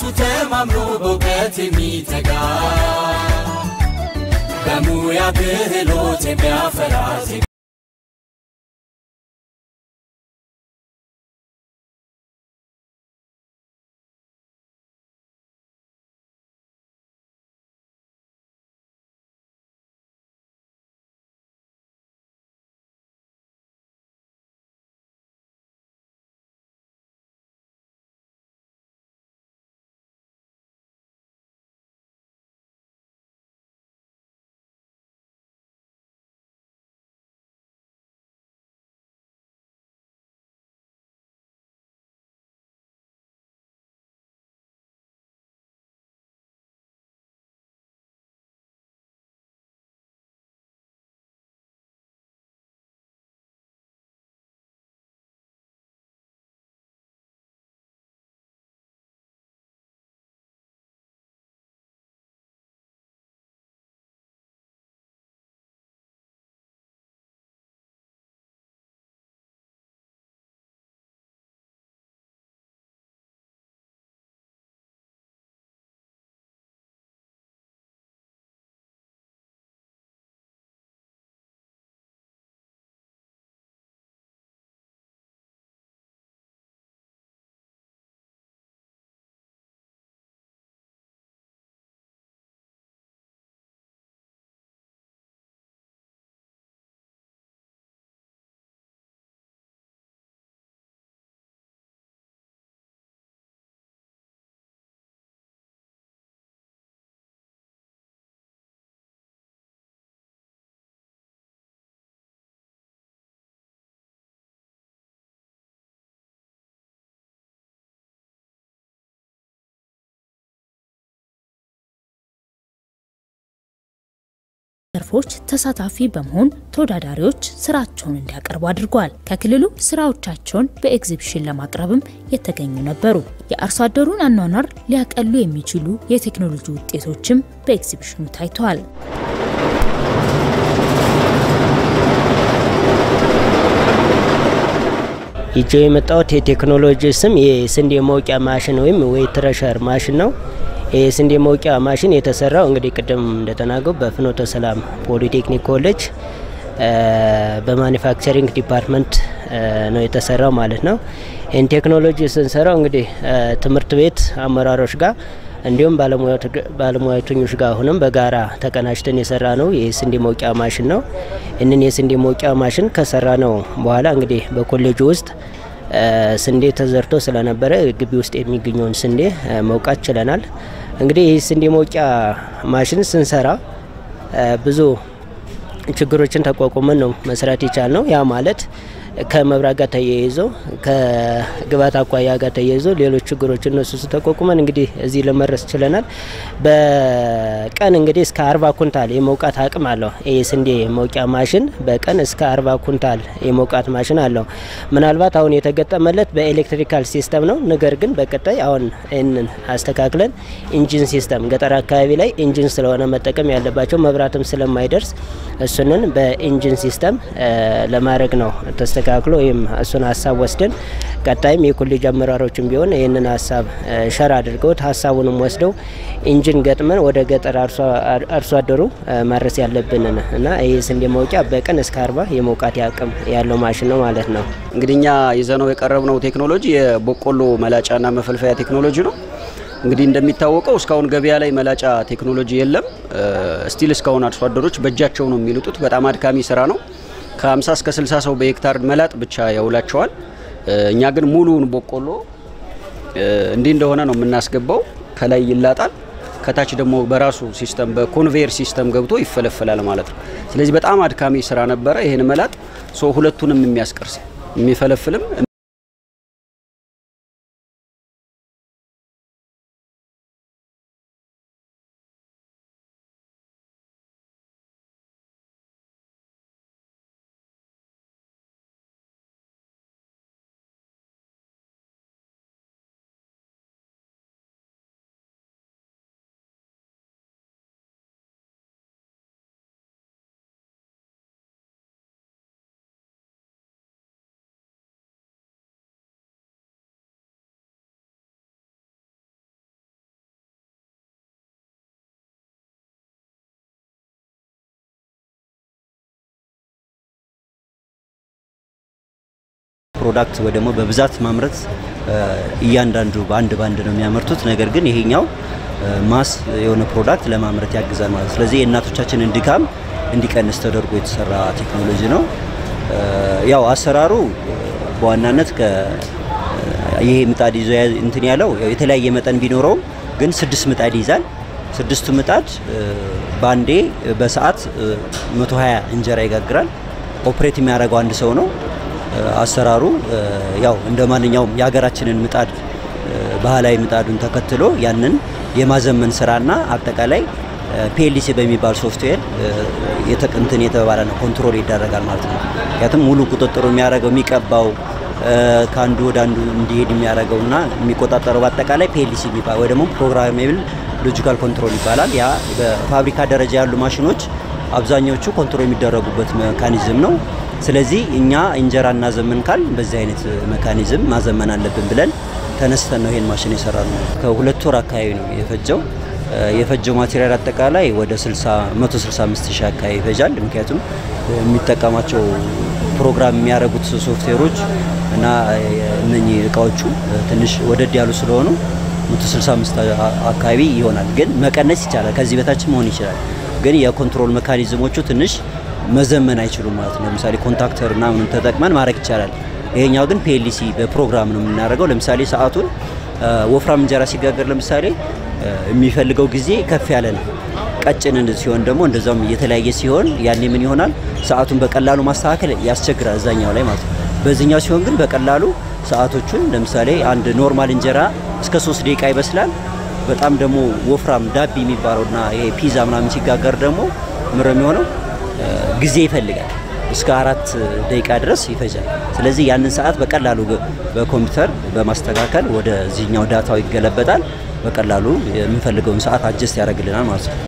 ተማምኖ በእውቀት የሚተጋ በሙያ ክህሎት የሚያፈራ ዜጋ ዘርፎች ተሳታፊ በመሆን ተወዳዳሪዎች ስራቸውን እንዲያቀርቡ አድርጓል። ከክልሉ ስራዎቻቸውን በኤግዚቢሽን ለማቅረብም የተገኙ ነበሩ። የአርሶ አደሩን አኗኗር ሊያቀሉ የሚችሉ የቴክኖሎጂ ውጤቶችም በኤግዚቢሽኑ ታይተዋል። ይዤ የመጣሁት የቴክኖሎጂ ስም የስንዴ መውቂያ ማሽን ወይም ወይ ትረሸር ማሽን ነው። የስንዴ መውቂያ ማሽን የተሰራው እንግዲህ ቅድም እንደተናገው በፍኖተ ሰላም ፖሊቴክኒክ ኮሌጅ በማኒፋክቸሪንግ ዲፓርትመንት ነው የተሰራው ማለት ነው። ይህን ቴክኖሎጂ ስንሰራው እንግዲህ ትምህርት ቤት አመራሮች ጋር እንዲሁም ባለሙያተኞች ጋር አሁንም በጋራ ተቀናጅተን የሰራ ነው የስንዴ መውቂያ ማሽን ነው። ይህንን የስንዴ መውቂያ ማሽን ከሰራ ነው በኋላ እንግዲህ በኮሌጁ ውስጥ ስንዴ ተዘርቶ ስለነበረ ግቢ ውስጥ የሚገኘውን ስንዴ መውቃት ችለናል። እንግዲህ ይህ ስንዴ መውቂያ ማሽን ስንሰራ ብዙ ችግሮችን ተቋቁመን ነው መስራት የቻል ነው። ያ ማለት ከመብራት ጋር ተያይዞ ከግባት አኳያ ጋር ተያይዞ ሌሎች ችግሮች እነሱ ተቋቁመን እንግዲህ እዚህ ለመድረስ ችለናል። በቀን እንግዲህ እስከ አርባ ኩንታል የመውቃት አቅም አለው። ይህ ስንዴ መውቂያ ማሽን በቀን እስከ አርባ ኩንታል የመውቃት ማሽን አለው። ምናልባት አሁን የተገጠመለት በኤሌክትሪካል ሲስተም ነው። ነገር ግን በቀጣይ አሁን ይህንን አስተካክለን ኢንጂን ሲስተም ገጠር አካባቢ ላይ ኢንጂን ስለሆነ መጠቀም ያለባቸው መብራትም ስለማይደርስ እሱንን በኢንጂን ሲስተም ለማድረግ ነው ተስተካክሎ ወይም እሱን ሀሳብ ወስደን ቀጣይም የኮሌጅ አመራሮችም ቢሆን ይህንን ሀሳብ ሸር አድርገውት ሀሳቡንም ወስደው ኢንጂን ገጥመን ወደ ገጠር አርሶ አደሩ ማድረስ ያለብንን እና ይህ ስንዴ መውቂያ በቀን እስከ አርባ የመውቃት አቅም ያለው ማሽን ነው ማለት ነው። እንግዲህ እኛ ይዘነው የቀረብነው ቴክኖሎጂ የበቆሎ መላጫና መፈልፈያ ቴክኖሎጂ ነው። እንግዲህ እንደሚታወቀው እስካሁን ገበያ ላይ መላጫ ቴክኖሎጂ የለም። ስቲል እስካሁን አርሶ አደሮች በእጃቸው ነው የሚልጡት። በጣም አድካሚ ስራ ነው። ከ50 እስከ 60 ሰው በሄክታር መላጥ ብቻ ያውላቸዋል። እኛ ግን ሙሉውን በቆሎ እንዲህ እንደሆነ ነው የምናስገባው። ከላይ ይላጣል፣ ከታች ደግሞ በራሱ ሲስተም በኮንቬየር ሲስተም ገብቶ ይፈለፈላል ማለት ነው። ስለዚህ በጣም አድካሚ ስራ ነበረ። ይህን መላጥ ሁለቱንም የሚያስቀርስ የሚፈለፍልም ፕሮዳክት ወይ ደግሞ በብዛት ማምረት እያንዳንዱ በአንድ ባንድ ነው የሚያመርቱት። ነገር ግን ይሄኛው ማስ የሆነ ፕሮዳክት ለማምረት ያግዛል ማለት ነው። ስለዚህ የእናቶቻችንን ድካም እንዲቀንስ ተደርጎ የተሰራ ቴክኖሎጂ ነው። ያው አሰራሩ በዋናነት ይሄ ምጣድ ይዞ እንትን ያለው የተለያየ መጠን ቢኖረውም ግን ስድስት ምጣድ ይይዛል። ስድስቱ ምጣድ በአንዴ በሰዓት 120 እንጀራ ይጋግራል። ኦፕሬት የሚያደርገው አንድ ሰው ነው። አሰራሩ ያው እንደ ማንኛውም የሀገራችንን ምጣድ ባህላዊ ምጣዱን ተከትሎ ያንን የማዘመን ስራና አጠቃላይ ፒኤልሲ በሚባል ሶፍትዌር እንትን የተባለ ነው ኮንትሮል ይደረጋል ማለት ነው። ምክንያቱም ሙሉ ቁጥጥሩ የሚያደርገው የሚቀባው ከአንዱ ወደ አንዱ እንዲሄድ የሚያደርገውና የሚቆጣጠረው በአጠቃላይ ፒኤልሲ የሚባል ወይ ደግሞ ፕሮግራሜብል ሎጂካል ኮንትሮል ይባላል። ያ በፋብሪካ ደረጃ ያሉ ማሽኖች አብዛኛዎቹ ኮንትሮል የሚደረጉበት ሜካኒዝም ነው። ስለዚህ እኛ እንጀራ እናዘምን ካል በዚህ አይነት ሜካኒዝም ማዘመን አለብን ብለን ተነስተን ነው ይሄን ማሽን የሰራ ነው። ከሁለት ወር አካባቢ ነው የፈጀው። የፈጀው ማቴሪያል አጠቃላይ ወደ 165 ሺህ አካባቢ ይፈጃል። ምክንያቱም የሚጠቀማቸው ፕሮግራም የሚያደርጉት ሶፍትዌሮች እና እነኚህ እቃዎቹ ትንሽ ወደድ ያሉ ስለሆኑ 165 አካባቢ ይሆናል። ግን መቀነስ ይቻላል፣ ከዚህ በታች መሆን ይችላል። ግን የኮንትሮል ሜካኒዝሞቹ ትንሽ መዘመን አይችሉም ማለት ነው። ለምሳሌ ኮንታክተር እና ምንም ተጠቅመን ማድረግ ይቻላል። ይሄኛው ግን ፒኤልሲ በፕሮግራም ነው የምናደርገው። ለምሳሌ ሰዓቱን ወፍራም እንጀራ ሲጋገር ለምሳሌ የሚፈልገው ጊዜ ከፍ ያለ ነው። ቀጭን ሲሆን ደግሞ እንደዛውም እየተለያየ ሲሆን ያኔ ምን ይሆናል? ሰዓቱን በቀላሉ ማስተካከል ያስቸግራል እዛኛው ላይ ማለት ነው። በዚህኛው ሲሆን ግን በቀላሉ ሰዓቶቹን ለምሳሌ አንድ ኖርማል እንጀራ እስከ ሶስት ደቂቃ ይበስላል። በጣም ደግሞ ወፍራም ዳቢ የሚባለውና ይሄ ፒዛ ምናምን ሲጋገር ደግሞ ምር የሚሆነው ጊዜ ይፈልጋል እስከ አራት ደቂቃ ድረስ ይፈጃል። ስለዚህ ያንን ሰዓት በቀላሉ በኮምፒውተር በማስተካከል ወደዚህኛው ዳታው ይገለበጣል። በቀላሉ የምንፈልገውን ሰዓት አጀስት ያደርግልናል ማለት ነው።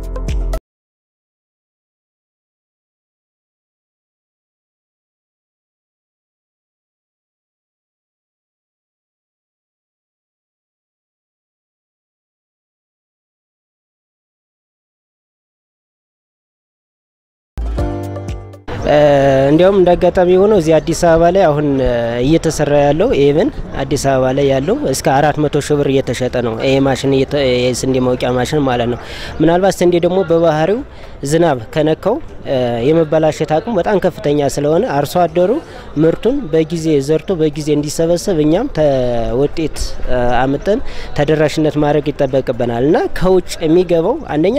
እንዲያውም እንደ አጋጣሚ ሆነው እዚህ አዲስ አበባ ላይ አሁን እየተሰራ ያለው ኤቨን አዲስ አበባ ላይ ያለው እስከ አራት መቶ ሺህ ብር እየተሸጠ ነው። ይሄ ማሽን የስንዴ መውቂያ ማሽን ማለት ነው። ምናልባት ስንዴ ደግሞ በባህሪው ዝናብ ከነካው የመበላሸት አቅሙ በጣም ከፍተኛ ስለሆነ አርሶ አደሩ ምርቱን በጊዜ ዘርቶ በጊዜ እንዲሰበሰብ እኛም ውጤት አምጠን ተደራሽነት ማድረግ ይጠበቅብናል እና ከውጭ የሚገባው አንደኛ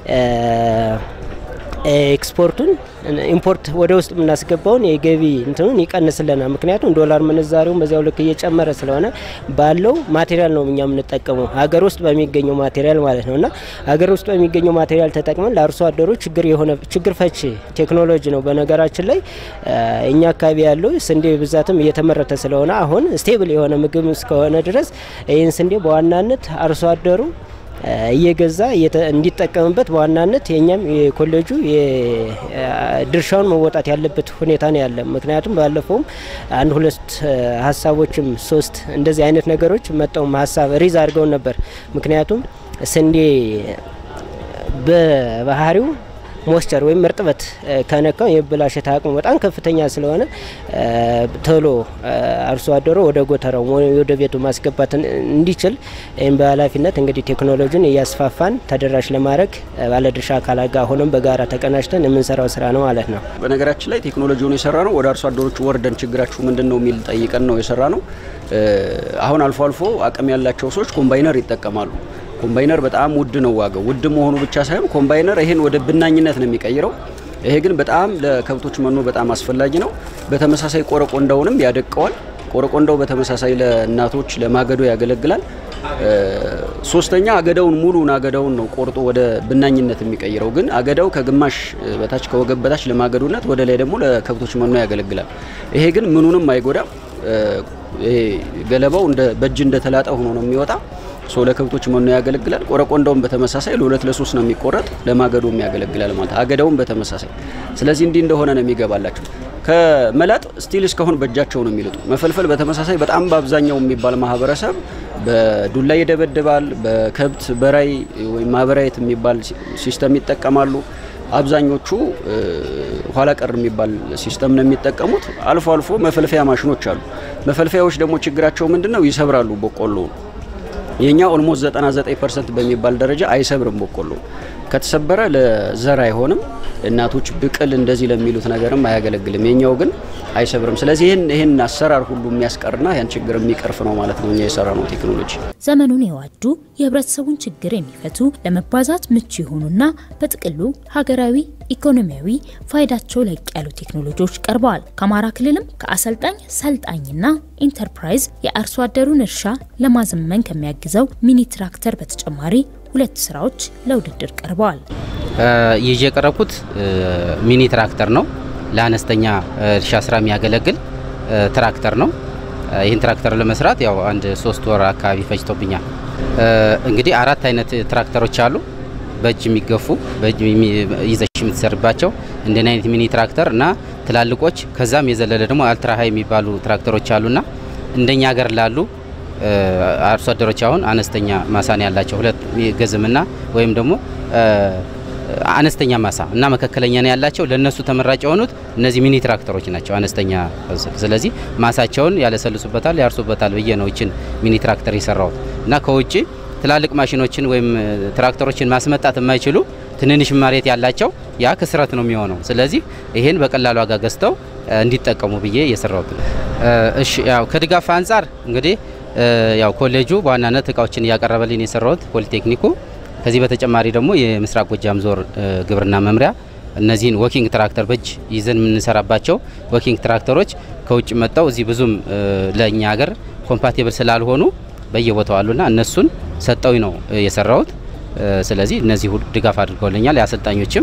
ኤክስፖርቱን ኢምፖርት ወደ ውስጥ የምናስገባውን የገቢ እንትኑን ይቀንስልናል። ምክንያቱም ዶላር ምንዛሬውን በዚያው ልክ እየጨመረ ስለሆነ ባለው ማቴሪያል ነው እኛ የምንጠቀመው ሀገር ውስጥ በሚገኘው ማቴሪያል ማለት ነው እና ሀገር ውስጥ በሚገኘው ማቴሪያል ተጠቅመን ለአርሶ አደሩ ችግር የሆነ ችግር ፈቺ ቴክኖሎጂ ነው። በነገራችን ላይ እኛ አካባቢ ያለው ስንዴ ብዛትም እየተመረተ ስለሆነ አሁን ስቴብል የሆነ ምግብ እስከሆነ ድረስ ይህን ስንዴ በዋናነት አርሶ አደሩ እየገዛ እንዲጠቀምበት በዋናነት የኛም የኮሌጁ ድርሻውን መወጣት ያለበት ሁኔታ ነው ያለ። ምክንያቱም ባለፈውም አንድ ሁለት ሀሳቦችም ሶስት እንደዚህ አይነት ነገሮች መጠውም ሀሳብ ሪዝ አድርገውን ነበር። ምክንያቱም ስንዴ በባህሪው ሞስቸር ወይም እርጥበት ከነካው የመበላሸት አቅሙ በጣም ከፍተኛ ስለሆነ ቶሎ አርሶ አደሩ ወደ ጎተራው ወደ ቤቱ ማስገባት እንዲችል ይህም በኃላፊነት እንግዲህ ቴክኖሎጂን እያስፋፋን ተደራሽ ለማድረግ ባለድርሻ አካላት ጋር ሆነም በጋራ ተቀናጅተን የምንሰራው ስራ ነው ማለት ነው። በነገራችን ላይ ቴክኖሎጂውን የሰራ ነው ወደ አርሶ አደሮች ወርደን ችግራችሁ ምንድን ነው የሚል ጠይቀን ነው የሰራ ነው። አሁን አልፎ አልፎ አቅም ያላቸው ሰዎች ኮምባይነር ይጠቀማሉ። ኮምባይነር በጣም ውድ ነው ዋጋው። ውድ መሆኑ ብቻ ሳይሆን ኮምባይነር ይሄን ወደ ብናኝነት ነው የሚቀይረው። ይሄ ግን በጣም ለከብቶች መኖ በጣም አስፈላጊ ነው። በተመሳሳይ ቆረቆንዳውንም ያደቀዋል። ቆረቆንዳው በተመሳሳይ ለእናቶች ለማገዶ ያገለግላል። ሶስተኛ አገዳውን ሙሉን አገዳውን ነው ቆርጦ ወደ ብናኝነት የሚቀይረው። ግን አገዳው ከግማሽ በታች ከወገብ በታች ለማገዶነት፣ ወደ ላይ ደግሞ ለከብቶች መኖ ያገለግላል። ይሄ ግን ምኑንም አይጎዳም። ይሄ ገለባው እንደ በእጅ እንደተላጠ ሆኖ ነው የሚወጣ ሰው ለከብቶች መኖ ያገለግላል። ቆረቆንዳውን በተመሳሳይ ለሁለት ለሶስት ነው የሚቆረጥ ለማገዶም ያገለግላል ማለት አገዳውን በተመሳሳይ ስለዚህ እንዲህ እንደሆነ ነው የሚገባላቸው። ከመላጥ ስቲል እስካሁን በእጃቸው ነው የሚልጡ። መፈልፈል በተመሳሳይ በጣም በአብዛኛው የሚባል ማህበረሰብ በዱላ ይደበድባል። በከብት በራይ ወይም ማህበራየት የሚባል ሲስተም ይጠቀማሉ። አብዛኞቹ ኋላ ቀር የሚባል ሲስተም ነው የሚጠቀሙት። አልፎ አልፎ መፈልፈያ ማሽኖች አሉ። መፈልፈያዎች ደግሞ ችግራቸው ምንድን ነው? ይሰብራሉ በቆሎ የኛ ኦልሞስት 99 ፐርሰንት በሚባል ደረጃ አይሰብርም። በቆሎ ከተሰበረ ለዘር አይሆንም። እናቶች ብቅል እንደዚህ ለሚሉት ነገርም አያገለግልም። የኛው ግን አይሰብርም። ስለዚህ ይህን ይህን አሰራር ሁሉ የሚያስቀርና ያን ችግር የሚቀርፍ ነው ማለት ነው እኛ የሰራ ነው ቴክኖሎጂ። ዘመኑን የዋጁ የህብረተሰቡን ችግር የሚፈቱ ለመባዛት ምቹ የሆኑና በጥቅሉ ሀገራዊ ኢኮኖሚያዊ ፋይዳቸው ለቅ ያሉ ቴክኖሎጂዎች ቀርበዋል። ከአማራ ክልልም ከአሰልጣኝ ሰልጣኝና ኢንተርፕራይዝ የአርሶ አደሩን እርሻ ለማዘመን ከሚያግዘው ሚኒ ትራክተር በተጨማሪ ሁለት ስራዎች ለውድድር ቀርበዋል። ይዤ የቀረብኩት ሚኒ ትራክተር ነው። ለአነስተኛ እርሻ ስራ የሚያገለግል ትራክተር ነው። ይህን ትራክተር ለመስራት ያው አንድ ሶስት ወር አካባቢ ፈጅቶብኛል። እንግዲህ አራት አይነት ትራክተሮች አሉ። በእጅ የሚገፉ በእጅ ይዘሽ የምትሰርባቸው እንደን አይነት ሚኒ ትራክተር እና ትላልቆች ከዛም የዘለለ ደግሞ አልትራ ሀይ የሚባሉ ትራክተሮች አሉና እንደኛ ሀገር ላሉ አርሶ አደሮች አሁን አነስተኛ ማሳን ያላቸው ሁለት ገዝምና ወይም ደግሞ አነስተኛ ማሳ እና መካከለኛ ነው ያላቸው ለነሱ ተመራጭ የሆኑት እነዚህ ሚኒ ትራክተሮች ናቸው። አነስተኛ ስለዚህ ማሳቸውን ያለሰልሱበታል፣ ያርሱበታል ብዬ ነው ይችን ሚኒ ትራክተር የሰራሁት እና ከውጭ ትላልቅ ማሽኖችን ወይም ትራክተሮችን ማስመጣት የማይችሉ ትንንሽ መሬት ያላቸው ያ ክስረት ነው የሚሆነው። ስለዚህ ይሄን በቀላል ዋጋ ገዝተው እንዲጠቀሙ ብዬ የሰራሁት ነው። እሺ ያው ከድጋፍ አንጻር እንግዲህ ያው ኮሌጁ በዋናነት እቃዎችን እያቀረበልኝ የሰራሁት ፖሊቴክኒኩ ከዚህ በተጨማሪ ደግሞ የምስራቅ ጎጃም ዞር ግብርና መምሪያ እነዚህን ወኪንግ ትራክተር በእጅ ይዘን የምንሰራባቸው ወኪንግ ትራክተሮች ከውጭ መጥተው እዚህ ብዙም ለእኛ ሀገር ኮምፓቲብል ስላልሆኑ በየቦታው አሉና እነሱን ሰጠው ነው የሰራሁት። ስለዚህ እነዚህ ድጋፍ አድርገውልኛል። የአሰልጣኞችም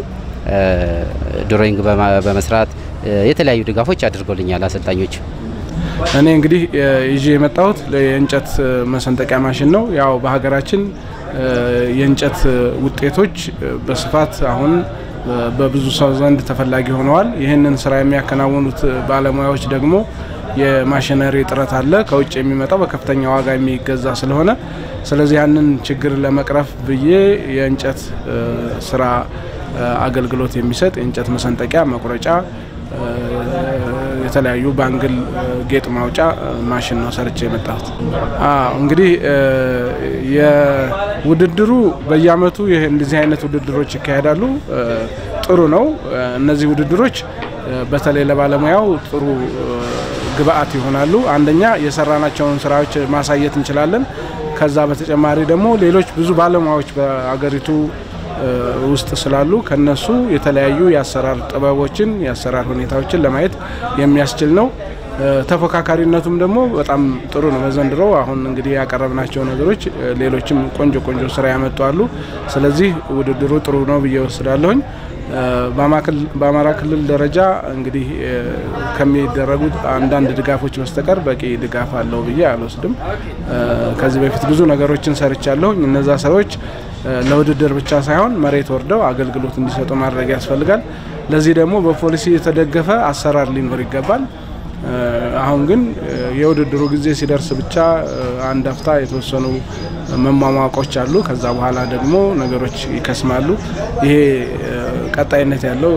ድሮይንግ በመስራት የተለያዩ ድጋፎች አድርገውልኛል አሰልጣኞች። እኔ እንግዲህ ይዤ የመጣሁት የእንጨት መሰንጠቂያ ማሽን ነው። ያው በሀገራችን የእንጨት ውጤቶች በስፋት አሁን በብዙ ሰው ዘንድ ተፈላጊ ሆነዋል። ይህንን ስራ የሚያከናውኑት ባለሙያዎች ደግሞ የማሽነሪ እጥረት አለ። ከውጭ የሚመጣው በከፍተኛ ዋጋ የሚገዛ ስለሆነ ስለዚህ ያንን ችግር ለመቅረፍ ብዬ የእንጨት ስራ አገልግሎት የሚሰጥ የእንጨት መሰንጠቂያ፣ መቁረጫ፣ የተለያዩ ባንግል ጌጥ ማውጫ ማሽን ነው ሰርቼ የመጣሁት። እንግዲህ የውድድሩ በየአመቱ ይህ እንደዚህ አይነት ውድድሮች ይካሄዳሉ። ጥሩ ነው። እነዚህ ውድድሮች በተለይ ለባለሙያው ጥሩ ግብአት ይሆናሉ። አንደኛ የሰራናቸውን ስራዎች ማሳየት እንችላለን። ከዛ በተጨማሪ ደግሞ ሌሎች ብዙ ባለሙያዎች በአገሪቱ ውስጥ ስላሉ ከነሱ የተለያዩ የአሰራር ጥበቦችን የአሰራር ሁኔታዎችን ለማየት የሚያስችል ነው። ተፎካካሪነቱም ደግሞ በጣም ጥሩ ነው። በዘንድሮ አሁን እንግዲህ ያቀረብናቸው ነገሮች ሌሎችም ቆንጆ ቆንጆ ስራ ያመጡ አሉ። ስለዚህ ውድድሩ ጥሩ ነው ብዬ ወስዳለሁኝ። በአማራ ክልል ደረጃ እንግዲህ ከሚደረጉት አንዳንድ ድጋፎች በስተቀር በቂ ድጋፍ አለው ብዬ አልወስድም። ከዚህ በፊት ብዙ ነገሮችን ሰርቻለሁኝ። እነዛ ሰዎች ለውድድር ብቻ ሳይሆን መሬት ወርደው አገልግሎት እንዲሰጡ ማድረግ ያስፈልጋል። ለዚህ ደግሞ በፖሊሲ የተደገፈ አሰራር ሊኖር ይገባል። አሁን ግን የውድድሩ ጊዜ ሲደርስ ብቻ አንድ አፍታ የተወሰኑ መሟሟቆች አሉ። ከዛ በኋላ ደግሞ ነገሮች ይከስማሉ። ይሄ ቀጣይነት ያለው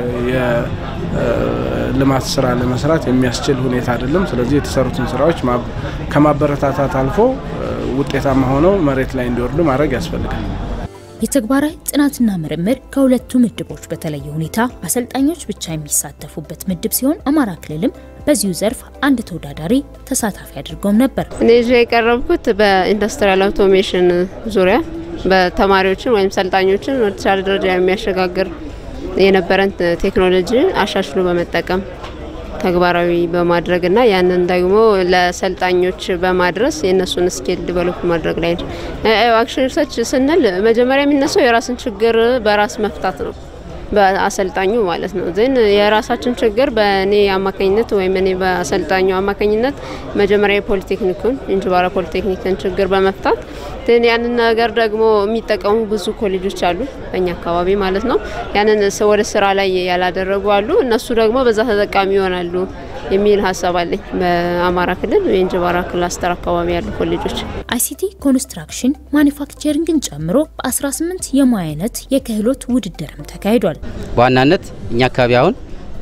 የልማት ስራ ለመስራት የሚያስችል ሁኔታ አይደለም። ስለዚህ የተሰሩትን ስራዎች ከማበረታታት አልፎ ውጤታማ ሆነው መሬት ላይ እንዲወርዱ ማድረግ ያስፈልጋል። የተግባራዊ ጥናትና ምርምር ከሁለቱ ምድቦች በተለየ ሁኔታ አሰልጣኞች ብቻ የሚሳተፉበት ምድብ ሲሆን አማራ ክልልም በዚሁ ዘርፍ አንድ ተወዳዳሪ ተሳታፊ አድርገውም ነበር። እኔ ይዤ የቀረብኩት በኢንዱስትሪያል አውቶሜሽን ዙሪያ በተማሪዎችን ወይም ሰልጣኞችን ወደ ተሻለ ደረጃ የሚያሸጋግር የነበረን ቴክኖሎጂ አሻሽሎ በመጠቀም ተግባራዊ በማድረግና ያንን ደግሞ ለሰልጣኞች በማድረስ የእነሱን ስኪል ዲቨሎፕ ማድረግ ላይ ነው። አክሽን ሪሰርች ስንል መጀመሪያ የሚነሳው የራስን ችግር በራስ መፍታት ነው፣ በአሰልጣኙ ማለት ነው። ግን የራሳችን ችግር በእኔ አማካኝነት ወይም እኔ በአሰልጣኙ አማካኝነት መጀመሪያ የፖሊቴክኒኩን እንጅባራ ፖሊቴክኒክን ችግር በመፍታት ግን ያንን ነገር ደግሞ የሚጠቀሙ ብዙ ኮሌጆች አሉ በእኛ አካባቢ ማለት ነው። ያንን ወደ ስራ ላይ ያላደረጉ አሉ። እነሱ ደግሞ በዛ ተጠቃሚ ይሆናሉ የሚል ሀሳብ አለኝ። በአማራ ክልል የእንጅባራ ክላስተር አካባቢ ያሉ ኮሌጆች አይሲቲ ኮንስትራክሽን ማኒፋክቸሪንግን ጨምሮ በ18 የሙያ አይነት የክህሎት ውድድርም ተካሂዷል። በዋናነት እኛ አካባቢ አሁን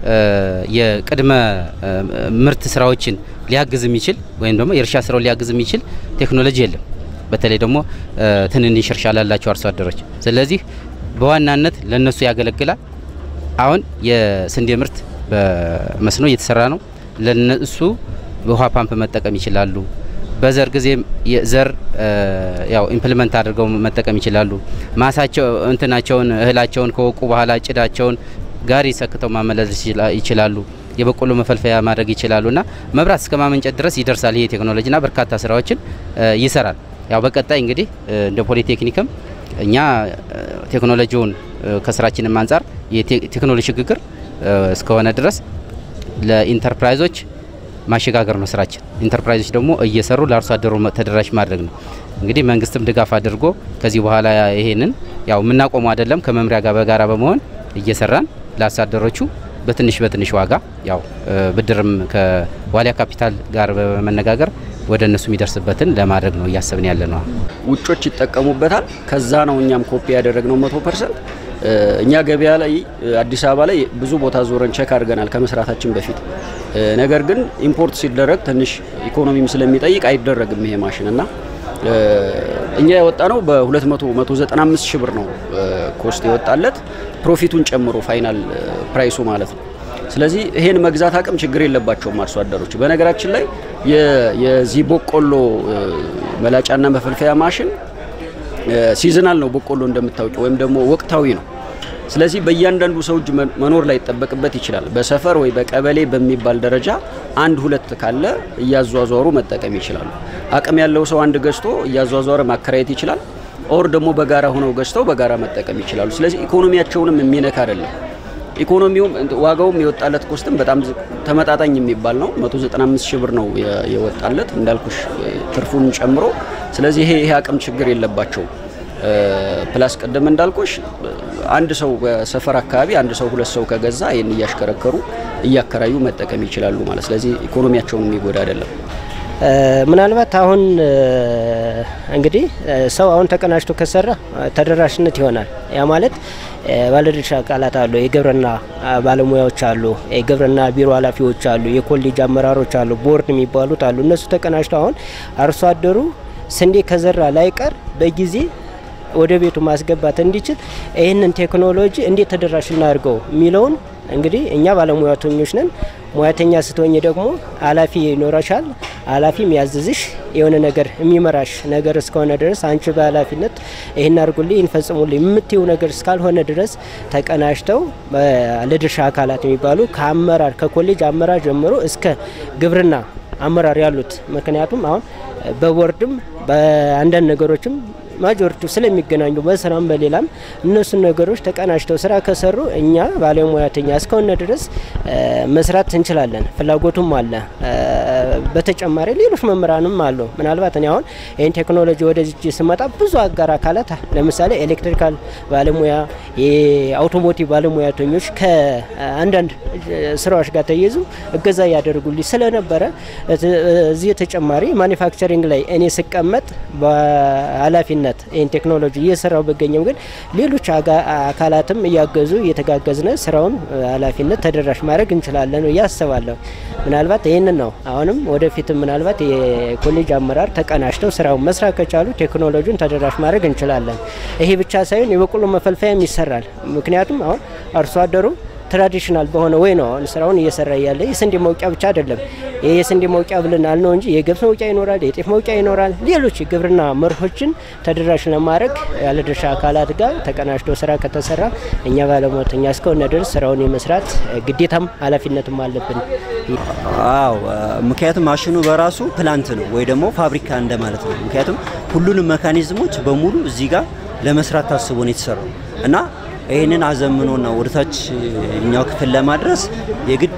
የቅድመ ምርት ስራዎችን ሊያግዝ የሚችል ወይም ደግሞ የእርሻ ስራው ሊያግዝ የሚችል ቴክኖሎጂ የለም። በተለይ ደግሞ ትንንሽ እርሻ ላላቸው አርሶ አደሮች። ስለዚህ በዋናነት ለነሱ ያገለግላል። አሁን የስንዴ ምርት በመስኖ እየተሰራ ነው። ለነሱ በውሃ ፓምፕ መጠቀም ይችላሉ። በዘር ጊዜ ዘር ያው ኢምፕሊመንት አድርገው መጠቀም ይችላሉ። ማሳቸው እንትናቸውን እህላቸውን ከወቁ በኋላ ጭዳቸውን ጋሪ ሰክተው ማመላለስ ይችላሉ። የበቆሎ መፈልፈያ ማድረግ ይችላሉ እና መብራት እስከ ማመንጨት ድረስ ይደርሳል። ይሄ ቴክኖሎጂና በርካታ ስራዎችን ይሰራል። ያው በቀጣይ እንግዲህ እንደ ፖሊቴክኒክም እኛ ቴክኖሎጂውን ከስራችንም አንጻር የቴክኖሎጂ ሽግግር እስከሆነ ድረስ ለኢንተርፕራይዞች ማሸጋገር ነው ስራችን። ኢንተርፕራይዞች ደግሞ እየሰሩ ለአርሶ አደሩ ተደራሽ ማድረግ ነው። እንግዲህ መንግስትም ድጋፍ አድርጎ ከዚህ በኋላ ይሄንን ያው የምናቆመው አይደለም ከመምሪያ ጋር በጋራ በመሆን እየሰራን ለአርሶ አደሮቹ በትንሽ በትንሽ ዋጋ ያው ብድርም ከዋሊያ ካፒታል ጋር በመነጋገር ወደ እነሱ የሚደርስበትን ለማድረግ ነው እያሰብን ያለ ነው። ውጮች ይጠቀሙበታል። ከዛ ነው እኛም ኮፒ ያደረግነው መቶ ፐርሰንት። እኛ ገበያ ላይ አዲስ አበባ ላይ ብዙ ቦታ ዞረን ቼክ አድርገናል ከመስራታችን በፊት። ነገር ግን ኢምፖርት ሲደረግ ትንሽ ኢኮኖሚም ስለሚጠይቅ አይደረግም ይሄ ማሽን እና እኛ የወጣ ነው በ200 195 ሺህ ብር ነው ኮስት የወጣለት ፕሮፊቱን ጨምሮ ፋይናል ፕራይሱ ማለት ነው። ስለዚህ ይሄን መግዛት አቅም ችግር የለባቸውም አርሶ አደሮች። በነገራችን ላይ የዚህ በቆሎ መላጫና መፈልፈያ ማሽን ሲዝናል ነው በቆሎ እንደምታውቂው፣ ወይም ደግሞ ወቅታዊ ነው። ስለዚህ በእያንዳንዱ ሰው እጅ መኖር ላይ ይጠበቅበት ይችላል። በሰፈር ወይ በቀበሌ በሚባል ደረጃ አንድ ሁለት ካለ እያዟዟሩ መጠቀም ይችላሉ። አቅም ያለው ሰው አንድ ገዝቶ እያዟዟረ ማከራየት ይችላል። ኦር ደግሞ በጋራ ሆነው ገዝተው በጋራ መጠቀም ይችላሉ። ስለዚህ ኢኮኖሚያቸውንም የሚነካ አይደለም። ኢኮኖሚውም ዋጋውም የወጣለት ኮስትም በጣም ተመጣጣኝ የሚባል ነው። 195 ሺህ ብር ነው የወጣለት እንዳልኩሽ ትርፉን ጨምሮ። ስለዚህ ይሄ ይሄ አቅም ችግር የለባቸውም። ፕላስ ቀደም እንዳልኩሽ አንድ ሰው በሰፈር አካባቢ አንድ ሰው ሁለት ሰው ከገዛ ይህን እያሽከረከሩ እያከራዩ መጠቀም ይችላሉ ማለት ስለዚህ ኢኮኖሚያቸውን የሚጎዳ አይደለም። ምናልባት አሁን እንግዲህ ሰው አሁን ተቀናጅቶ ከሰራ ተደራሽነት ይሆናል። ያ ማለት ባለድርሻ አካላት አሉ፣ የግብርና ባለሙያዎች አሉ፣ የግብርና ቢሮ ኃላፊዎች አሉ፣ የኮሌጅ አመራሮች አሉ፣ ቦርድ የሚባሉት አሉ። እነሱ ተቀናጅቶ አሁን አርሶ አደሩ ስንዴ ከዘራ ላይቀር በጊዜ ወደ ቤቱ ማስገባት እንዲችል ይህንን ቴክኖሎጂ እንዴት ተደራሽ እናድርገው የሚለውን እንግዲህ እኛ ባለሙያተኞች ነን። ሙያተኛ ስትሆኝ ደግሞ ኃላፊ ይኖረሻል። ኃላፊ የሚያዝዝሽ የሆነ ነገር የሚመራሽ ነገር እስከሆነ ድረስ አንቺ በኃላፊነት ይህን አድርጉልኝ፣ ይህን ፈጽሙልኝ የምትይው ነገር እስካልሆነ ድረስ ተቀናጅተው ባለድርሻ አካላት የሚባሉ ከአመራር ከኮሌጅ አመራር ጀምሮ እስከ ግብርና አመራር ያሉት ምክንያቱም አሁን በቦርድም በአንዳንድ ነገሮችም ማጆሪቲው ስለሚገናኙ በስራም በሌላም እነሱን ነገሮች ተቀናጅተው ስራ ከሰሩ እኛ ባለሙያተኛ እስከሆነ ድረስ መስራት እንችላለን። ፍላጎቱም አለ። በተጨማሪ ሌሎች መምህራንም አሉ። ምናልባት እኔ አሁን ይህን ቴክኖሎጂ ወደዚህ ስመጣ ብዙ አጋር አካላት ለምሳሌ ኤሌክትሪካል ባለሙያ፣ የአውቶሞቲቭ ባለሙያተኞች ከአንዳንድ ስራዎች ጋር ተይዙ እገዛ እያደርጉልኝ ስለነበረ እዚህ ተጨማሪ ማኒፋክቸሪንግ ላይ እኔ ስቀመጥ በኃላፊነት ይህን ቴክኖሎጂ እየሰራው በገኘም ግን ሌሎች አካላትም እያገዙ እየተጋገዝነ ስራውን ኃላፊነት ተደራሽ ማድረግ እንችላለን ብዬ አስባለሁ። ምናልባት ይህንን ነው አሁንም ወደፊትም ምናልባት የኮሌጅ አመራር ተቀናጅተው ስራውን መስራት ከቻሉ ቴክኖሎጂውን ተደራሽ ማድረግ እንችላለን። ይሄ ብቻ ሳይሆን የበቆሎ መፈልፈያም ይሰራል። ምክንያቱም አሁን አርሶ አደሩ ትራዲሽናል በሆነ ወይ ነው አሁን ስራውን እየሰራ ያለ። የስንዴ መውቂያ ብቻ አይደለም። ይህ የስንዴ መውቂያ ብለናል ነው እንጂ የገብስ መውቂያ ይኖራል፣ የጤፍ መውቂያ ይኖራል። ሌሎች የግብርና መርሆችን ተደራሽ ለማድረግ ያለድርሻ አካላት ጋር ተቀናጅቶ ስራ ከተሰራ እኛ ባለሙያተኛ እስከሆነ ድረስ ስራውን የመስራት ግዴታም ኃላፊነትም አለብን። አዎ፣ ምክንያቱም ማሽኑ በራሱ ፕላንት ነው ወይ ደግሞ ፋብሪካ እንደማለት ነው። ምክንያቱም ሁሉንም መካኒዝሞች በሙሉ እዚህ ጋር ለመስራት ታስቦ ነው የተሰራው እና ይህንን አዘምኖና ወደታች እኛው ክፍል ለማድረስ የግድ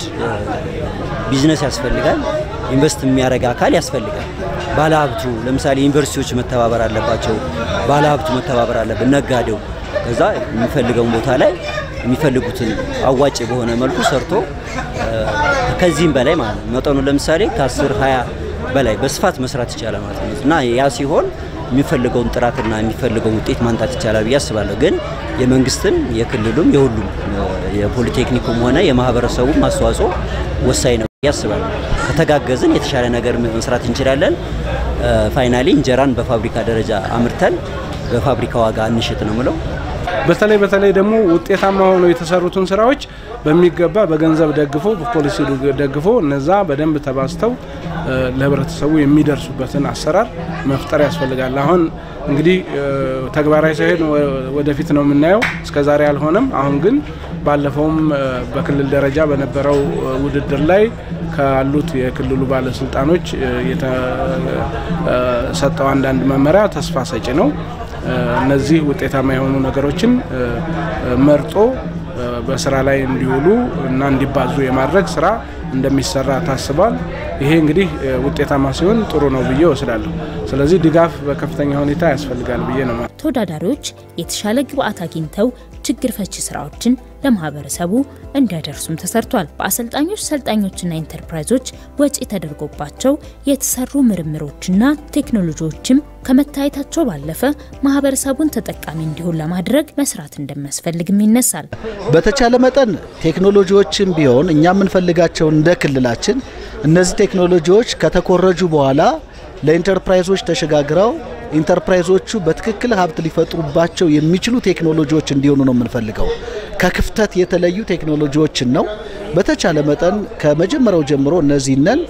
ቢዝነስ ያስፈልጋል። ኢንቨስት የሚያደርግ አካል ያስፈልጋል። ባለሀብቱ ለምሳሌ ዩኒቨርሲቲዎች መተባበር አለባቸው። ባለሀብቱ መተባበር አለበት፣ ነጋዴው ከዛ የሚፈልገውን ቦታ ላይ የሚፈልጉትን አዋጭ በሆነ መልኩ ሰርቶ ከዚህም በላይ ማለት ነው መጠኑ ለምሳሌ ከ10 20 በላይ በስፋት መስራት ይቻላል ማለት ነው እና ያ ሲሆን የሚፈልገውን ጥራትና የሚፈልገውን ውጤት ማምጣት ይቻላል ብዬ አስባለሁ። ግን የመንግስትም የክልሉም የሁሉም የፖሊቴክኒኩም ሆነ የማህበረሰቡም አስተዋጽኦ ወሳኝ ነው ብዬ አስባለሁ። ከተጋገዝን የተሻለ ነገር መስራት እንችላለን። ፋይናሊ እንጀራን በፋብሪካ ደረጃ አምርተን በፋብሪካ ዋጋ እንሽጥ ነው ምለው። በተለይ በተለይ ደግሞ ውጤታማ ሆነው የተሰሩትን ስራዎች በሚገባ በገንዘብ ደግፎ በፖሊሲ ደግፎ እነዛ በደንብ ተባዝተው ለህብረተሰቡ የሚደርሱበትን አሰራር መፍጠር ያስፈልጋል። አሁን እንግዲህ ተግባራዊ ሳይሆን ወደፊት ነው የምናየው። እስከ ዛሬ አልሆነም። አሁን ግን ባለፈውም በክልል ደረጃ በነበረው ውድድር ላይ ካሉት የክልሉ ባለስልጣኖች የተሰጠው አንዳንድ መመሪያ ተስፋ ሰጪ ነው። እነዚህ ውጤታማ የሆኑ ነገሮችን መርጦ በስራ ላይ እንዲውሉ እና እንዲባዙ የማድረግ ስራ እንደሚሰራ ታስቧል። ይሄ እንግዲህ ውጤታማ ሲሆን ጥሩ ነው ብዬ ወስዳለሁ። ስለዚህ ድጋፍ በከፍተኛ ሁኔታ ያስፈልጋል ብዬ ነው። ተወዳዳሪዎች የተሻለ ግብአት አግኝተው ችግር ፈቺ ስራዎችን ለማህበረሰቡ እንዲያደርሱም ተሰርቷል። በአሰልጣኞች ሰልጣኞችና ኢንተርፕራይዞች ወጪ ተደርጎባቸው የተሰሩ ምርምሮችና ቴክኖሎጂዎችም ከመታየታቸው ባለፈ ማህበረሰቡን ተጠቃሚ እንዲሆን ለማድረግ መስራት እንደሚያስፈልግም ይነሳል። በተቻለ መጠን ቴክኖሎጂዎችን ቢሆን እኛ የምንፈልጋቸውን እንደ ክልላችን እነዚህ ቴክኖሎጂዎች ከተኮረጁ በኋላ ለኢንተርፕራይዞች ተሸጋግረው ኢንተርፕራይዞቹ በትክክል ሀብት ሊፈጥሩባቸው የሚችሉ ቴክኖሎጂዎች እንዲሆኑ ነው የምንፈልገው። ከክፍተት የተለዩ ቴክኖሎጂዎችን ነው በተቻለ መጠን ከመጀመሪያው ጀምሮ እነዚህነን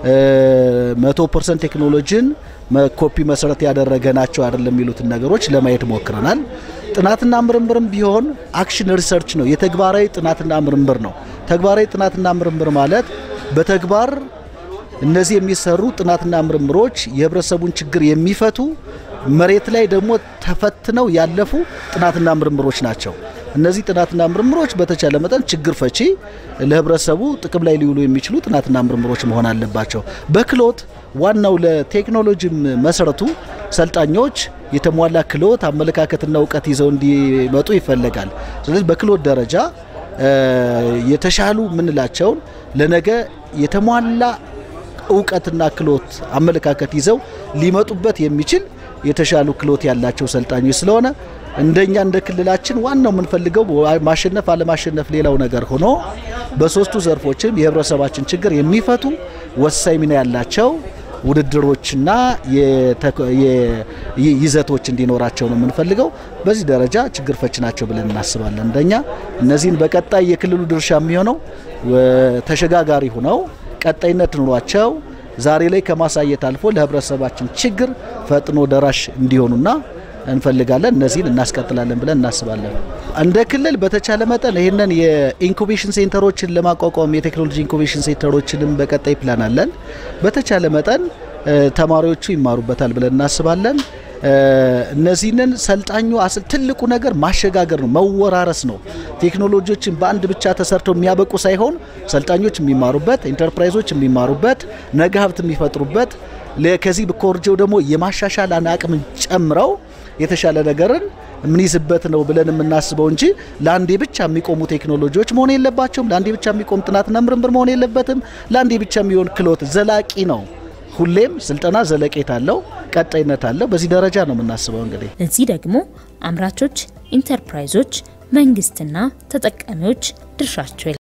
መቶ ፐርሰንት ቴክኖሎጂን ኮፒ መሰረት ያደረገ ናቸው አይደለም የሚሉትን ነገሮች ለማየት ሞክረናል። ጥናትና ምርምርም ቢሆን አክሽን ሪሰርች ነው፣ የተግባራዊ ጥናትና ምርምር ነው። ተግባራዊ ጥናትና ምርምር ማለት በተግባር እነዚህ የሚሰሩ ጥናትና ምርምሮች የህብረተሰቡን ችግር የሚፈቱ መሬት ላይ ደግሞ ተፈትነው ያለፉ ጥናትና ምርምሮች ናቸው። እነዚህ ጥናትና ምርምሮች በተቻለ መጠን ችግር ፈቺ ለህብረተሰቡ ጥቅም ላይ ሊውሉ የሚችሉ ጥናትና ምርምሮች መሆን አለባቸው። በክሎት ዋናው ለቴክኖሎጂም መሰረቱ ሰልጣኞች የተሟላ ክሎት፣ አመለካከትና እውቀት ይዘው እንዲመጡ ይፈለጋል። ስለዚህ በክሎት ደረጃ የተሻሉ የምንላቸውን ለነገ የተሟላ እውቀትና ክሎት አመለካከት ይዘው ሊመጡበት የሚችል የተሻሉ ክሎት ያላቸው ሰልጣኞች ስለሆነ እንደኛ እንደ ክልላችን ዋናው የምንፈልገው ማሸነፍ አለማሸነፍ ሌላው ነገር ሆኖ በሶስቱ ዘርፎችም የህብረተሰባችን ችግር የሚፈቱ ወሳኝ ሚና ያላቸው ውድድሮችና ይዘቶች እንዲኖራቸው ነው የምንፈልገው። በዚህ ደረጃ ችግር ፈች ናቸው ብለን እናስባለን። እንደኛ እነዚህን በቀጣይ የክልሉ ድርሻ የሚሆነው ተሸጋጋሪ ሆነው ቀጣይነት ኑሯቸው ዛሬ ላይ ከማሳየት አልፎ ለህብረተሰባችን ችግር ፈጥኖ ደራሽ እንዲሆኑና እንፈልጋለን። እነዚህን እናስቀጥላለን ብለን እናስባለን። እንደ ክልል በተቻለ መጠን ይህንን የኢንኩቤሽን ሴንተሮችን ለማቋቋም የቴክኖሎጂ ኢንኩቤሽን ሴንተሮችንም በቀጣይ ፕላን አለን። በተቻለ መጠን ተማሪዎቹ ይማሩበታል ብለን እናስባለን። እነዚህንን ሰልጣኙ ትልቁ ነገር ማሸጋገር ነው፣ መወራረስ ነው። ቴክኖሎጂዎችን በአንድ ብቻ ተሰርተው የሚያበቁ ሳይሆን ሰልጣኞች የሚማሩበት፣ ኢንተርፕራይዞች የሚማሩበት፣ ነገ ሀብት የሚፈጥሩበት ከዚህ ኮርጀው ደግሞ የማሻሻል አቅምን ጨምረው የተሻለ ነገርን የምንይዝበት ነው ብለን የምናስበው እንጂ ለአንዴ ብቻ የሚቆሙ ቴክኖሎጂዎች መሆን የለባቸውም። ለአንዴ ብቻ የሚቆም ጥናትና ምርምር መሆን የለበትም። ለአንዴ ብቻ የሚሆን ክሎት ዘላቂ ነው። ሁሌም ስልጠና ዘለቄታ አለው፣ ቀጣይነት አለው። በዚህ ደረጃ ነው የምናስበው። እንግዲህ ለዚህ ደግሞ አምራቾች፣ ኢንተርፕራይዞች፣ መንግስትና ተጠቃሚዎች ድርሻቸው